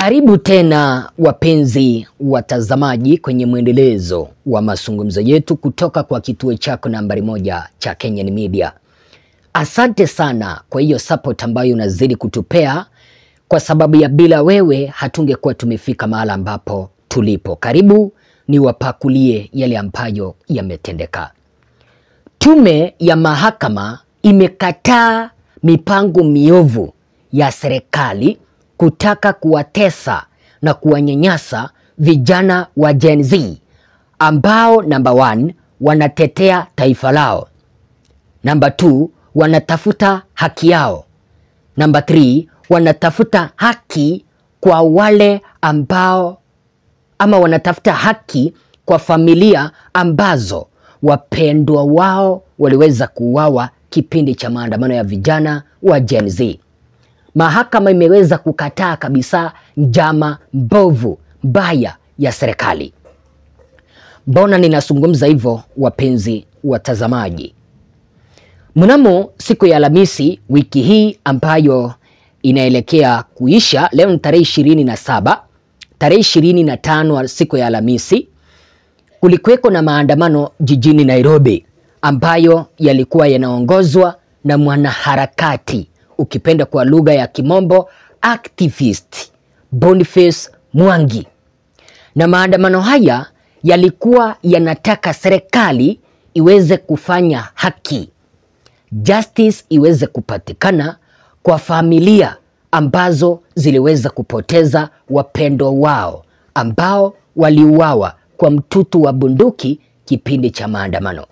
Karibu tena wapenzi watazamaji kwenye mwendelezo wa mazungumzo yetu kutoka kwa kituo chako nambari moja cha Kenyan Media. Asante sana kwa hiyo support ambayo unazidi kutupea, kwa sababu ya bila wewe hatungekuwa tumefika mahala ambapo tulipo. Karibu niwapakulie yale ambayo yametendeka. Tume ya mahakama imekataa mipango miovu ya serikali kutaka kuwatesa na kuwanyanyasa vijana wa Gen Z ambao number one, wanatetea taifa lao. Number two, wanatafuta haki yao. Number three, wanatafuta haki kwa wale ambao ama wanatafuta haki kwa familia ambazo wapendwa wao waliweza kuuawa kipindi cha maandamano ya vijana wa Gen Z. Mahakama imeweza kukataa kabisa njama mbovu mbaya ya serikali. Mbona ninazungumza hivyo, wapenzi watazamaji? Mnamo siku ya Alhamisi wiki hii ambayo inaelekea kuisha, leo ni tarehe ishirini na saba, tarehe ishirini na tano siku ya Alhamisi, kulikuweko na maandamano jijini Nairobi ambayo yalikuwa yanaongozwa na mwanaharakati ukipenda kwa lugha ya kimombo activist Boniface Mwangi, na maandamano haya yalikuwa yanataka serikali iweze kufanya haki, justice iweze kupatikana kwa familia ambazo ziliweza kupoteza wapendwa wao ambao waliuawa kwa mtutu wa bunduki kipindi cha maandamano,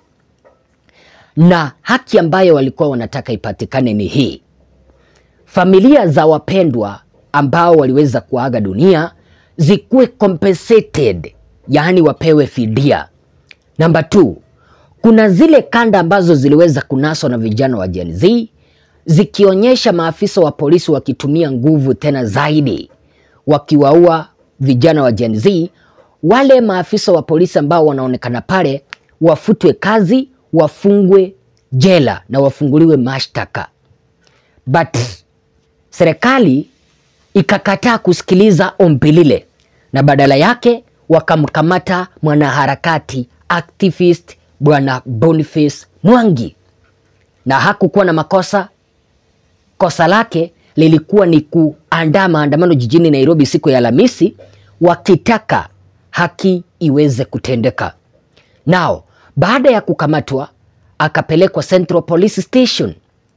na haki ambayo walikuwa wanataka ipatikane ni hii familia za wapendwa ambao waliweza kuaga dunia zikuwe compensated, yaani wapewe fidia. Namba two, kuna zile kanda ambazo ziliweza kunaswa na vijana wa Gen Z zikionyesha maafisa wa polisi wakitumia nguvu tena zaidi wakiwaua vijana wa Gen Z. Wale maafisa wa polisi ambao wanaonekana pale wafutwe kazi, wafungwe jela na wafunguliwe mashtaka but serikali ikakataa kusikiliza ombi lile na badala yake wakamkamata mwanaharakati activist bwana Boniface Mwangi, na hakukuwa na makosa. Kosa lake lilikuwa ni kuandaa maandamano jijini Nairobi siku ya Alhamisi, wakitaka haki iweze kutendeka. Nao baada ya kukamatwa akapelekwa Central Police Station.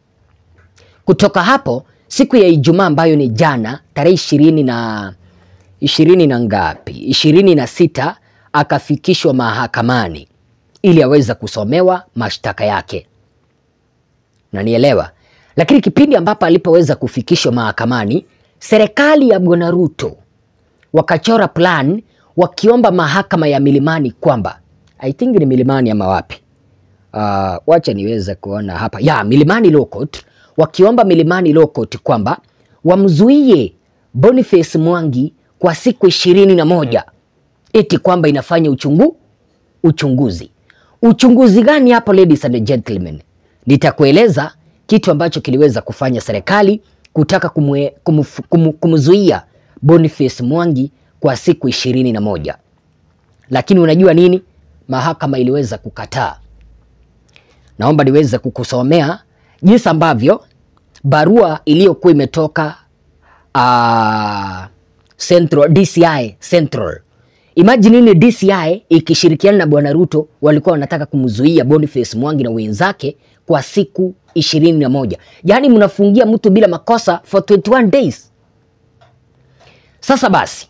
Kutoka hapo siku ya Ijumaa ambayo ni jana tarehe ishirini na ishirini na ngapi, ishirini na sita akafikishwa mahakamani ili aweze kusomewa mashtaka yake, nanielewa. Lakini kipindi ambapo alipoweza kufikishwa mahakamani, serikali ya Bwana Ruto wakachora plan wakiomba mahakama ya Milimani kwamba I think ni Milimani ama wapi, uh, wacha niweze kuona hapa ya Milimani Law Court wakiomba Milimani Law Court kwamba wamzuie Boniface Mwangi kwa siku ishirini na moja eti kwamba inafanya uchungu uchunguzi. Uchunguzi gani hapo, ladies and gentlemen? Nitakueleza kitu ambacho kiliweza kufanya serikali kutaka kumwe, kumf, kum, kumzuia Boniface Mwangi kwa siku ishirini na moja lakini unajua nini? Mahakama iliweza kukataa. Naomba niweze kukusomea jinsi ambavyo barua iliyokuwa imetoka uh, Central, DCI Central. Imagine ni DCI ikishirikiana na Bwana Ruto walikuwa wanataka kumzuia Boniface Mwangi na wenzake kwa siku ishirini na moja. Yaani mnafungia mtu bila makosa for 21 days. Sasa basi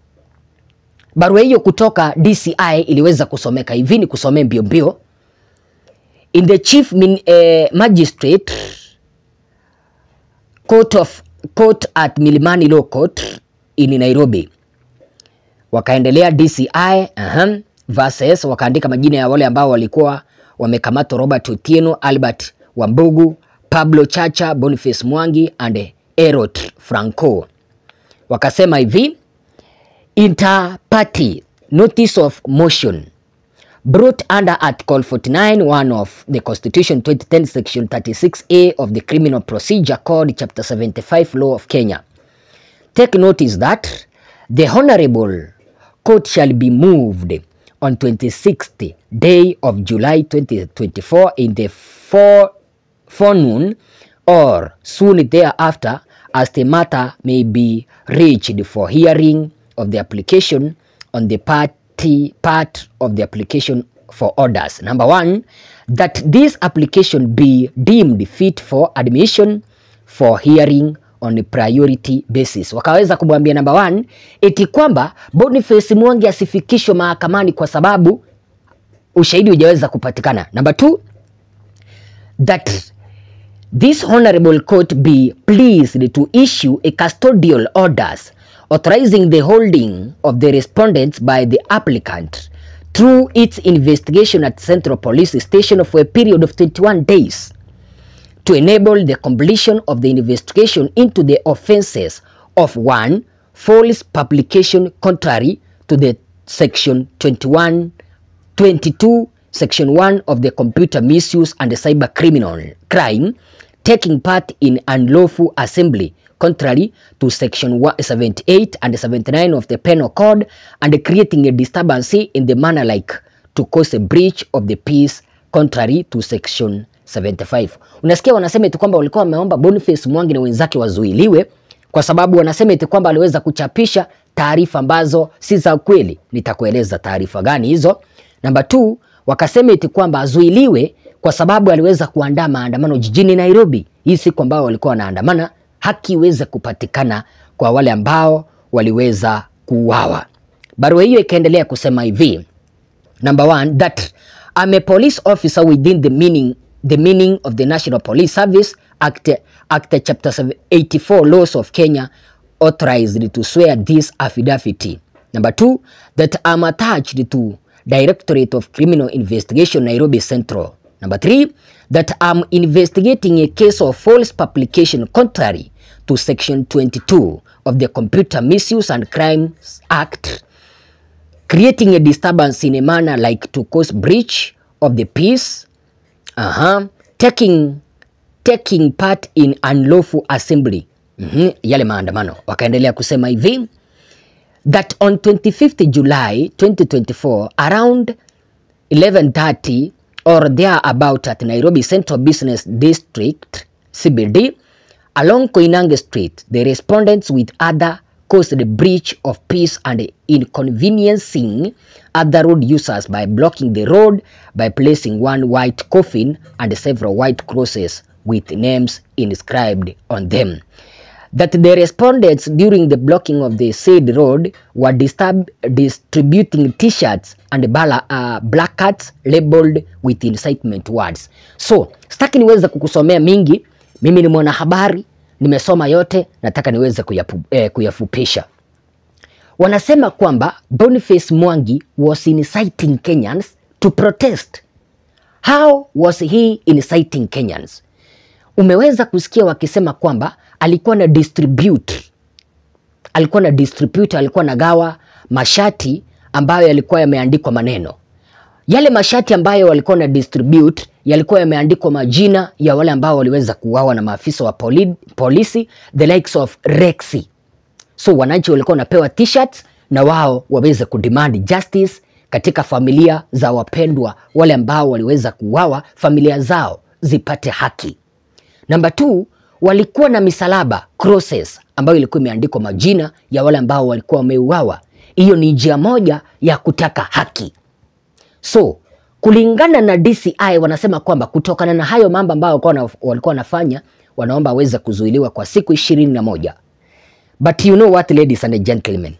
barua hiyo kutoka DCI iliweza kusomeka hivi, ni kusomea mbio mbio. In the chief min, eh, magistrate court of court at Milimani Law Court in Nairobi. Wakaendelea DCI uh-huh, versus wakaandika majina ya wale ambao walikuwa wamekamatwa: Robert Otieno, Albert Wambugu, Pablo Chacha, Boniface Mwangi and Erot Franco. Wakasema hivi inter party notice of motion brought under Article 49 1 of the Constitution 2010 Section 36A of the Criminal Procedure Code Chapter 75 Law of Kenya. Take notice that The Honorable Court shall be moved on 26th day of July 2024 in the fore- forenoon or soon thereafter as the matter may be reached for hearing of the application on the party part of the application for orders. Number one, that this application be deemed fit for admission for hearing on a priority basis. Wakaweza kumwambia number one, eti kwamba Boniface Mwangi asifikishwe mahakamani kwa sababu ushahidi hujaweza kupatikana. Number two, that this honorable court be pleased to issue a custodial orders authorizing the holding of the respondents by the applicant through its investigation at Central Police Station for a period of 21 days to enable the completion of the investigation into the offences of one false publication contrary to the section 21 22 section 1 of the computer misuse and cyber criminal crime taking part in unlawful assembly contrary to section 1 78 and 79 of the penal code and creating a disturbance in the manner like to cause a breach of the peace contrary to section 75. Unasikia wanasema eti kwamba walikuwa wameomba Boniface Mwangi na wenzake wazuiliwe kwa sababu wanasema eti kwamba aliweza kuchapisha taarifa ambazo si za kweli. Nitakueleza taarifa gani hizo. Namba 2 wakasema eti kwamba azuiliwe kwa sababu aliweza kuandaa maandamano jijini Nairobi hii siku ambao walikuwa wanaandamana, haki iweze kupatikana kwa wale ambao waliweza kuuawa. Barua hiyo ikaendelea kusema hivi Number one, that I'm a police officer within the meaning the meaning of the National Police Service Act, Act Chapter 84 Laws of Kenya authorized to swear this affidavit. Number two, that I'm attached to Directorate of Criminal Investigation Nairobi Central. Number three, that I'm investigating a case of false publication contrary to Section 22 of the Computer Misuse and Crimes Act creating a disturbance in a manner like to cause breach of the peace uh-huh. taking, taking part in unlawful assembly mm-hmm. yale maandamano wakaendelea kusema hivi that on 25th July 2024 around 11:30 or thereabout at Nairobi Central Business District CBD along Koinange Street the respondents with other caused the breach of peace and inconveniencing other road users by blocking the road by placing one white coffin and several white crosses with names inscribed on them. That the respondents during the blocking of the said road were disturb, distributing t-shirts and bala, uh, placards labeled with incitement words. So, sitaki niweze kukusomea mingi, mimi ni mwanahabari nimesoma yote, nataka niweze kuyapu, eh, kuyafupisha. Wanasema kwamba Boniface Mwangi was inciting Kenyans to protest. How was he inciting Kenyans? Umeweza kusikia wakisema kwamba alikuwa na distribute, alikuwa na distribute, alikuwa na gawa mashati ambayo yalikuwa yameandikwa maneno yale mashati ambayo walikuwa na distribute yalikuwa yameandikwa majina ya wale ambao waliweza kuuawa na maafisa wa poli, polisi the likes of Rexy. So wananchi walikuwa wanapewa t-shirts na wao waweze kudemand justice katika familia za wapendwa wale ambao waliweza kuuawa, familia zao zipate haki. Namba 2 walikuwa na misalaba crosses ambayo ilikuwa imeandikwa majina ya wale ambao walikuwa wameuawa. Hiyo ni njia moja ya kutaka haki. So kulingana na DCI wanasema kwamba kutokana na hayo mambo ambayo walikuwa wanafanya, wanaomba aweze kuzuiliwa kwa siku ishirini na moja. But you know what ladies and gentlemen,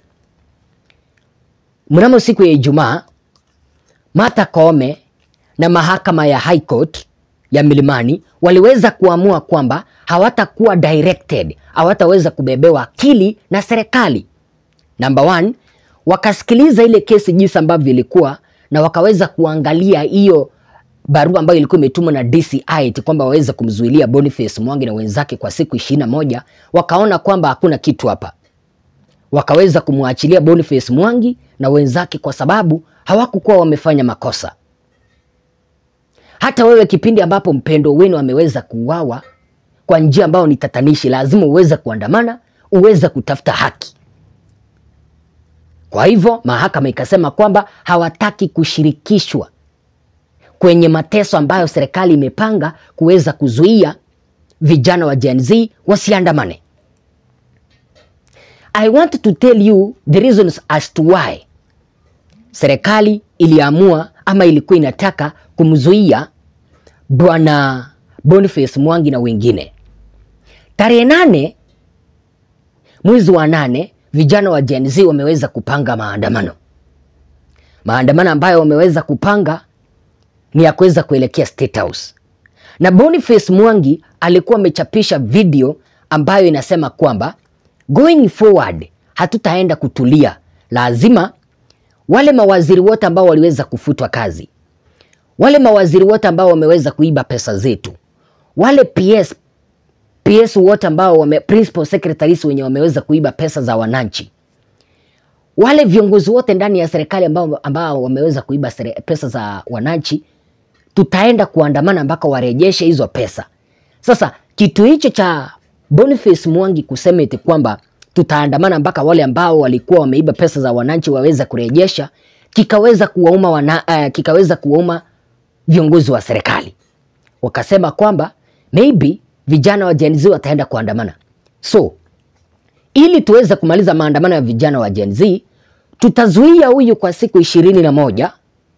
mnamo siku ya Ijumaa Martha Koome na mahakama ya High Court ya Milimani waliweza kuamua kwamba hawatakuwa directed, hawataweza kubebewa akili na serikali. Number one, wakasikiliza ile kesi jinsi ambavyo ilikuwa na wakaweza kuangalia hiyo barua ambayo ilikuwa imetumwa na DCI eti kwamba waweze kumzuilia Boniface Mwangi na wenzake kwa siku ishirini na moja. Wakaona kwamba hakuna kitu hapa, wakaweza kumwachilia Boniface Mwangi na wenzake kwa sababu hawakukuwa wamefanya makosa. Hata wewe kipindi ambapo mpendo wenu ameweza kuuawa kwa njia ambayo ni tatanishi, lazima uweze kuandamana, uweze kutafuta haki. Kwa hivyo mahakama ikasema kwamba hawataki kushirikishwa kwenye mateso ambayo serikali imepanga kuweza kuzuia vijana wa Gen Z wasiandamane. I want to tell you the reasons as to why serikali iliamua ama ilikuwa inataka kumzuia bwana Boniface Mwangi na wengine. Tarehe nane mwezi wa nane vijana wa Gen Z wameweza kupanga maandamano, maandamano ambayo wameweza kupanga ni ya kuweza kuelekea State House, na Boniface Mwangi alikuwa amechapisha video ambayo inasema kwamba going forward hatutaenda kutulia, lazima wale mawaziri wote ambao waliweza kufutwa kazi, wale mawaziri wote ambao wameweza kuiba pesa zetu, wale PS PS wote ambao wame, principal secretaries wenye wameweza kuiba pesa za wananchi, wale viongozi wote ndani ya serikali ambao, ambao wameweza kuiba sere, pesa za wananchi, tutaenda kuandamana mpaka warejeshe hizo pesa. Sasa kitu hicho cha Boniface Mwangi kusema eti kwamba tutaandamana mpaka wale ambao walikuwa wameiba pesa za wananchi waweza kurejesha, kikaweza kuwauma wana, uh, kikaweza kuwauma viongozi wa serikali, wakasema kwamba maybe vijana wa Gen Z wataenda kuandamana. So ili tuweze kumaliza maandamano ya vijana wa Gen Z, tutazuia huyu kwa siku ishirini na moja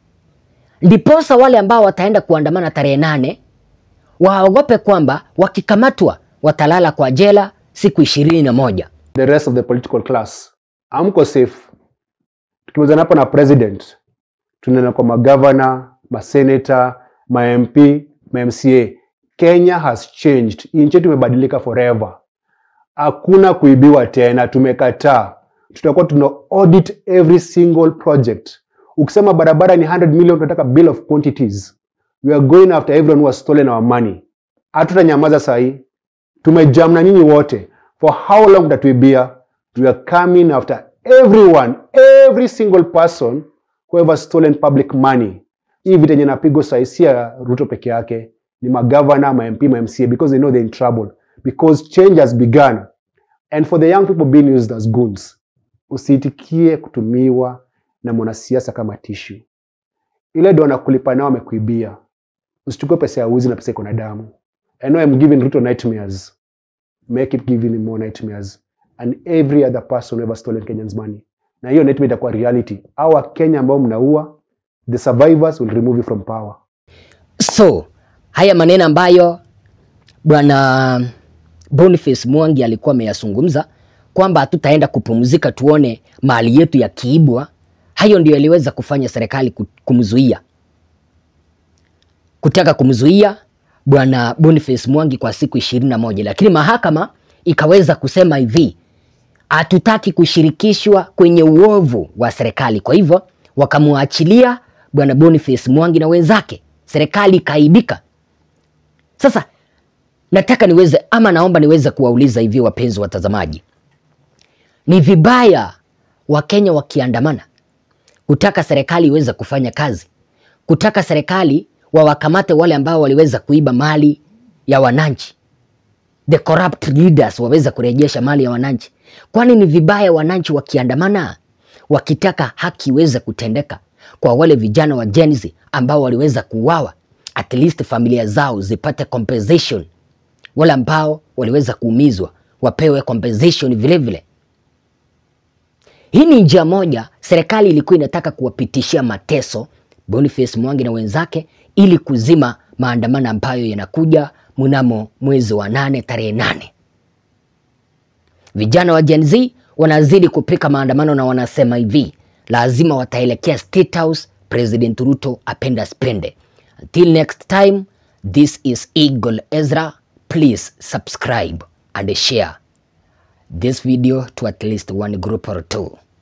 ndiposa wale ambao wataenda kuandamana tarehe nane waogope kwamba wakikamatwa watalala kwa jela siku ishirini na moja. the rest of the political class amko safe. Tukimalizana hapo na president, tunaenda kwa magavana, masenata, ma MP, ma MCA. Kenya has changed. Nchi yetu imebadilika forever. Hakuna kuibiwa tena, tumekataa. Tutakuwa tuna audit every single project. Ukisema barabara ni 100 million, tunataka bill of quantities. We are going after everyone who has stolen our money. Hatutanyamaza saa hii, tumejam na nyinyi wote. For how long tatuibia? We are coming after everyone, every single person who ever stolen public money. Hii vita yenye napigwa saa hii si ya Ruto peke yake, ni magavana, ma MP, ma MCA because they know they're in trouble because change has begun and for the young people being used as goons. Usiitikie kutumiwa na mwanasiasa kama tishu. Ile ndo wanakulipa nao wamekuibia. Usichukue pesa ya uzi na pesa iko na damu. I know I'm giving Ruto nightmares. Make it giving him more nightmares and every other person who ever stolen Kenyans money. Na hiyo nightmare itakuwa reality. Hawa Kenya ambao mnaua, the survivors will remove you from power. So haya maneno ambayo bwana Boniface Mwangi alikuwa ameyazungumza kwamba hatutaenda kupumzika tuone mali yetu yakiibwa, hayo ndio yaliweza kufanya serikali ku- kumzuia, kutaka kumzuia bwana Boniface Mwangi kwa siku ishirini na moja, lakini mahakama ikaweza kusema hivi, hatutaki kushirikishwa kwenye uovu wa serikali. Kwa hivyo wakamwachilia bwana Boniface Mwangi na wenzake, serikali ikaibika. Sasa nataka niweze ama naomba niweze kuwauliza hivi, wapenzi watazamaji, ni vibaya Wakenya wakiandamana kutaka serikali iweze kufanya kazi, kutaka serikali wawakamate wale ambao waliweza kuiba mali ya wananchi, the corrupt leaders waweza kurejesha mali ya wananchi. Kwani ni vibaya wananchi wakiandamana wakitaka haki iweze kutendeka kwa wale vijana wa Gen Z ambao waliweza kuuawa, at least familia zao zipate compensation, wale ambao waliweza kuumizwa wapewe compensation vile vile. Hii ni njia moja serikali ilikuwa inataka kuwapitishia mateso Boniface Mwangi na wenzake ili kuzima maandamano ambayo yanakuja mnamo mwezi wa nane tarehe nane. Vijana wa Gen Z wanazidi kupika maandamano na wanasema hivi, lazima wataelekea State House, President Ruto apenda spende. Until next time, this is Eagle Ezra. Please subscribe and share this video to at least one group or two.